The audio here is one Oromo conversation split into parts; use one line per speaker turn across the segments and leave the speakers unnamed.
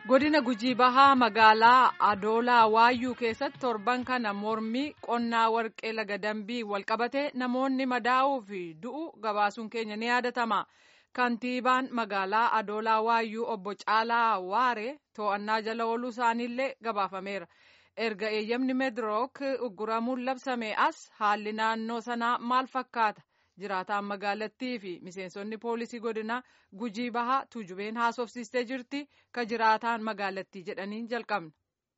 godina gujii bahaa magaalaa adoolaa waayyuu keessatti torban kana mormii qonnaa warqee laga dambii walqabate namoonni madaa'uu fi du'u gabaasuun keenya ni yaadatama kantiibaan magaalaa adoolaa waayyuu obbo caalaa waare to'annaa jala ooluu isaaniillee gabaafameera erga eeyyamni meedirook ugguramuun labsame as haalli naannoo sanaa maal fakkaata jiraataan magaalattii fi miseensonni poolisii godina gujii bahaa tuujubeen haasofsiistee jirti ka jiraataan magaalattii jedhaniin jalqabna.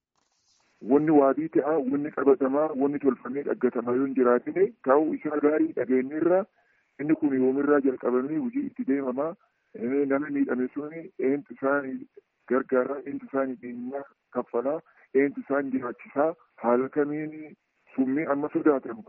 Wanni waabii ta'a, wanni qabatamaa, wanni tolfamee dhaggatamaa yoo hin jiraatine ta'uu isaa gaarii dhageenyirra inni kun yoomirraa jalqabamee hojii itti deemamaa nama miidhame suni eentu isaanii gargaaraa, eentu isaanii dhimma kaffalaa, eentu isaan jiraachisaa haala kamiin summii amma sodaatamu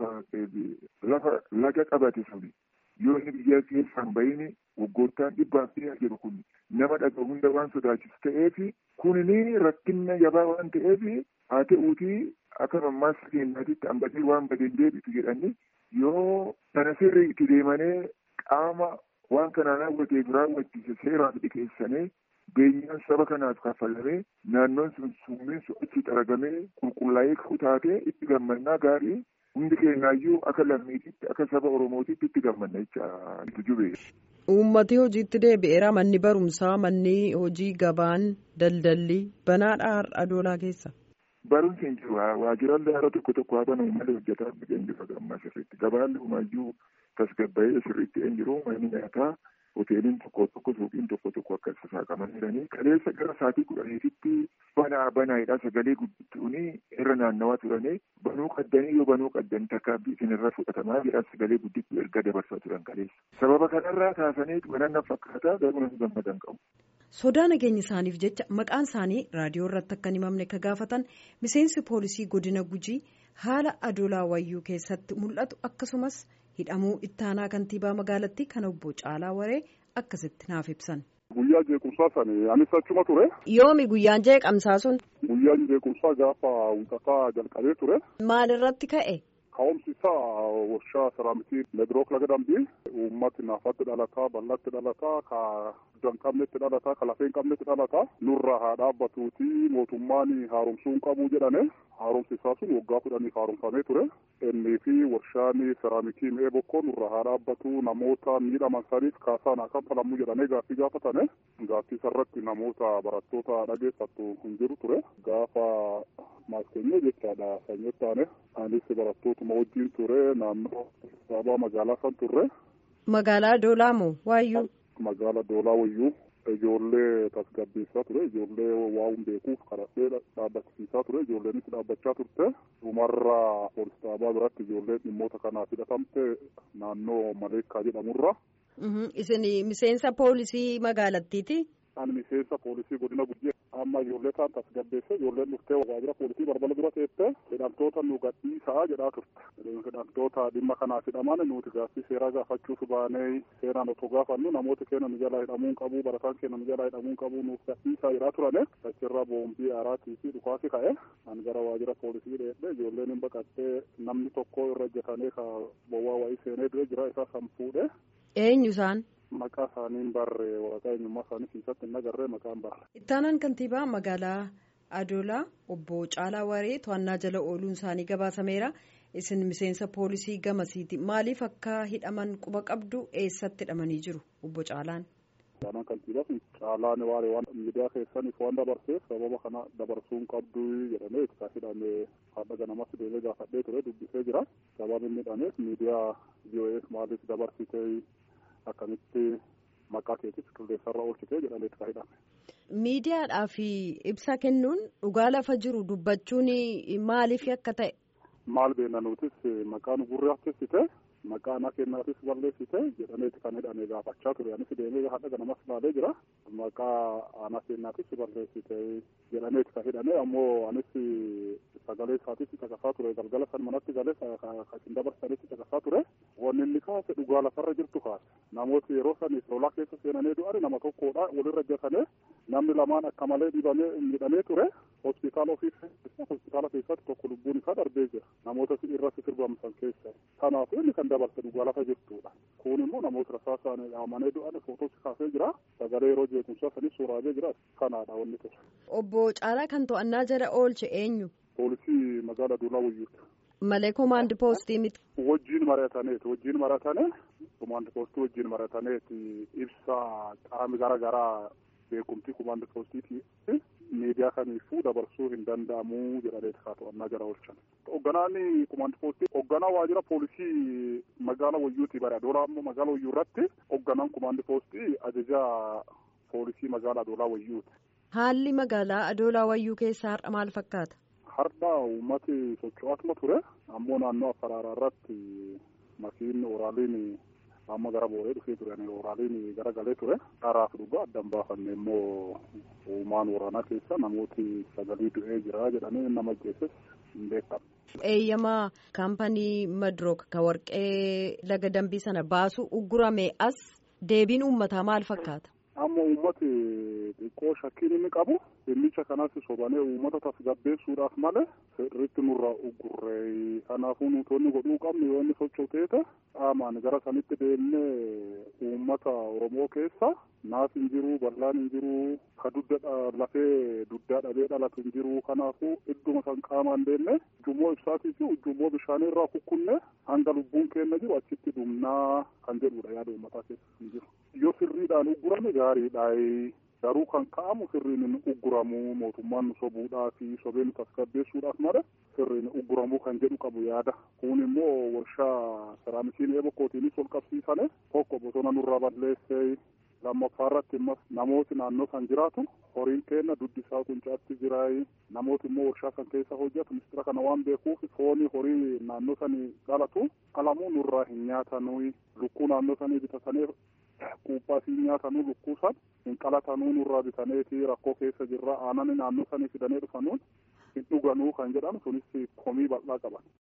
lafa laga qabate suni yoo inni biyya keessaan bahini waggoottaan dhibbaaf dhiyaa jiru kun nama dhaga hunda waan sodaachisu ta'eefi kunini rakkinna jabaa waan ta'eefi haa ta'uutii akka mammaasa keenyaatitti hambatee waan badeen deebitu jedhanii yoo kana sirrii itti deemanii qaama waan kanaan raawwateef raawwachiise seeraaf dhiyeessanii beenyaan saba kanaaf kaffalamee naannoon sun summiin sun achi xaragamee qulqullaa'ee ka'u taatee itti gammannaa gaarii hundi keenyaayyuu akka lammiititti akka saba oromootitti itti gammanna jecha itti jubee.
Uummati hojiitti deebi'eera manni barumsaa manni hojii gabaan daldalli banaadha har'a adoolaa keessa.
Barumsi hin jiru waajjiraalee haara tokko tokko haa banamu malee hojjetaa hin jiru gammaa sirriitti gabaan humaayyuu tasgabbayee sirriitti hin jiru manni nyaataa hoteeliin tokko tokko suuqiin tokko tokko akka sasaaqaman jiranii kaleessa gara sa'aatii kudhaniititti banaa banaayidha sagalee guddittuuni irra naannawaa turanii banuu qaddanii yoo banuu qaddan takkaabbii isinirra fudhatamaa jedha sagalee guddittuu erga dabarsaa turan kaleessa sababa kanarraa kaasanii bananna fakkaataa garuu namni gammadan qabu.
sodaa nageenya isaaniif jecha maqaan isaanii raadiyoo irratti akka hin himamne ka gaafatan miseensi poolisii godina gujii haala adoolaa wayyuu keessatti mul'atu akkasumas hidhamuu ittaanaa kantiibaa magaalattii kan obbo Caalaa Waree akkasitti naaf ibsan.
Guyyaa jeequmsaa sani anis achuma ture.
Yoomi guyyaan jeeqamsaa sun?
Guyyaan jeequmsaa gaafa wixataa jalqabee ture.
Maal irratti ka'e?
Ka'umsi isaa warshaa seraamikii meedirook laga dambii uummati naafatti dhalataa bal'atti dhalataa ka guddaa hin qabnetti dhalataa ka lafee hin qabnetti dhalataa nurraa haa dhaabbatuuti mootummaan haaromsuu hin qabu jedhane haaromsi isaa sun waggaa kudhaniif haaromfamee ture innii fi warshaan seraamikii mi'ee bokkoo nurraa haa dhaabbatu namoota miidhaman saniif kaasaan haa kanfalamu jedhane gaaffii gaafatane gaaffii isarratti namoota barattoota dhageessattu hin jiru ture gaafa maaskeenye jechaadha sanyii taane anis barattootuma wajjin ture naannoo sababa magaalaa san turre.
Magaalaa Doolaa moo Waayyuu?
Magaalaa Doolaa Wayyuu ijoollee tasgabbeessaa ture ijoollee waa hin beekuuf kadhadhee dhaabbachiisaa ture ijoolleenis dhaabbachaa turte dhumarra poolis dhaabaa biratti ijoolleen dhimmoota kanaaf hidhatamte naannoo Maleekkaa jedhamurra.
Isin miseensa poolisii magaalattiiti?
Ani miseensa poolisii godina Gujii amma ijoollee kaan tasgabbeesse ijoolleen dhuftee waajjira poolisii balbala dura teette hidhamtoota nu gadhiisaa jedhaa turte. Hidhamtoota dhimma kanaaf hidhaman nuti gaaffii seeraa gaafachuuf baanee seeraan otoo gaafannu namoota keenya nu jalaa hidhamuu hin qabu barataan keenya nu jalaa hidhamuu hin qabu nuuf gadhiisaa jedhaa turane achirra boombii aaraatii fi dhukaasi ka'e ani gara waajjira poolisii dheedhe ijoolleen hin baqattee namni tokko irra ejjetanee ka bowwaa wayii seenee dure jira isaa san fuudhe.
Eenyu isaan?
Maqaa isaanii hin barre waraqaa eenyummaa isaanii keessatti hin agarree maqaa hin barre.
Ittaanaan kantiibaa magaalaa Adoolaa obbo Caalaa Waree to'annaa jala ooluun isaanii gabaasameera. Isin miseensa poolisii gamasiiti. Maaliif akka hidhaman quba qabdu eessatti hidhamanii jiru obbo Caalaan?
Ittaanaan kantiibaa kun Caalaan Waaree waan miidiyaa keessaniif waan dabarseef sababa kana dabarsuu hin qabdu jedhamee itti hidhame haadha ganamas deemee gaafadhee ture dubbisee jira. Sababa inni hidhameef miidiyaa VOAf maaliif dabarsitee akkamitti maqaa keetis qilleensarra oolchitee jedhamee itti hidhame.
Miidiyaadhaa fi ibsa kennuun dhugaa lafa jiru dubbachuun maaliif akka ta'e?
Maal beekna nutis maqaan gurraachessite maqaa ana kennaatis balleessite jedhameeti kan hidhame gaafachaa ture anis deemee haadha ganamas laalee jira maqaa ana kennaatis balleessite jedhameeti kan hidhame ammoo anis sagalee isaatis caqasaa ture galgala san manatti galee kan dabarsanitti caqasaa ture wanni inni kaase dhugaa lafarra jirtu kaase namooti yeroo san lolaa keessa seenanii du'an nama tokkodha walirra ejjatanii namni lamaan akka malee dhibamee miidhamee ture hospitaala ofii hospitaala keessatti tokko lubbuun isaa darbee jira namoota irratti sirbamsan keessa kanaaf inni kan bishaan dabalte dhugaa lafa jirtudha. Kun immoo namoota rasaasaan dhaamanii du'an footoosi kaasee jira. Sagalee yeroo jeequmsaa sanis suuraajee jira. Kanaadha wanni ture.
Obbo Caalaa kan to'annaa jala oolche eenyu?
Poolisii magaala Adoolaa Wayyuuti.
Malee koomaandi poostii miti.
Wajjin marataneeti wajjin maratane koomaandi poostii wajjin marataneeti ibsa qaami gara garaa beekumtii koomaandi poostiiti miidiyaa kamiifuu dabarsuu hin danda'amu jedhaneeti haa to'annaa jala oolchan. Hoogganaan koomaandi poostii hoogganaa waajjira poolisii magaala Wayyuuti bara Adoolaa ammoo magaala Wayyuu irratti hoogganaan koomaandi poostii ajajaa poolisii magaala Adoolaa Wayyuuti.
Haalli magaalaa Adoolaa Wayyuu keessaa har'a maal fakkaata?
Har'a uummati socho'aatuma ture ammoo naannoo Affaraaraa irratti makiin oraaliin amma gara booree dhufee ture oraaliin gara galee ture dharaaf dhugaa addan baafanne immoo uumaan waraanaa keessa namooti sagalii du'ee jira jedhanii nama ajjeeses hin beekamu.
Eeyyamaa kaampanii Madrook ka warqee laga dambii sana baasu uggurame as deebiin uummataa maal fakkaata?
Amma uummati xiqqoo shakkiin inni qabu dhimmicha kanas sobanee uummata tasgabbeessuudhaaf malee sirriitti nurraa uggurree kanaafuu nuutonni godhuu qabnu yoo inni socho'u qaamaan gara sanitti deemnee uummata Oromoo keessa naaf hin jiru bal'aan hin jiru ka dudda lafee duddaa dhabee dhalatu hin jiru kanaafuu idduma san qaamaan deemne ujummoo ibsaatii fi ujummoo bishaanii irraa kukkunne hanga lubbuun keenya jiru achitti dhumnaa kan jedhudha yaada uummataa keessa hin jiru. Yoo sirriidhaan uggurame gaariidha. Garuu kan ka'amu sirriin hin ugguramu mootummaan nu sobuudhaa fi sobee nu tasgabbeessuudhaaf malee sirriin ugguramuu kan jedhu qabu yaada. Kun immoo warshaa seraamisiin eeba kootiinis ol qabsiisane tokko bosona nurraa balleessee lammaffaa irratti immoo namooti naannoo kan jiraatu horiin keenya duddi isaa quncaatti jiraay namooti immoo warshaa kan keessa hojjetu mistira kana waan beekuuf foonii horii naannoo sanii dhalatu qalamuu nurraa hin nyaatanuu lukkuu naannoo sanii bitatanii quuphaa sii nyaatanuu lukkuu san hin qalatanuu nurraa bitaneeti rakkoo keessa jirra aanani naannoo sanii fidanii dhufanuun hin dhuganuu kan jedhan sunis komii bal'aa qaban.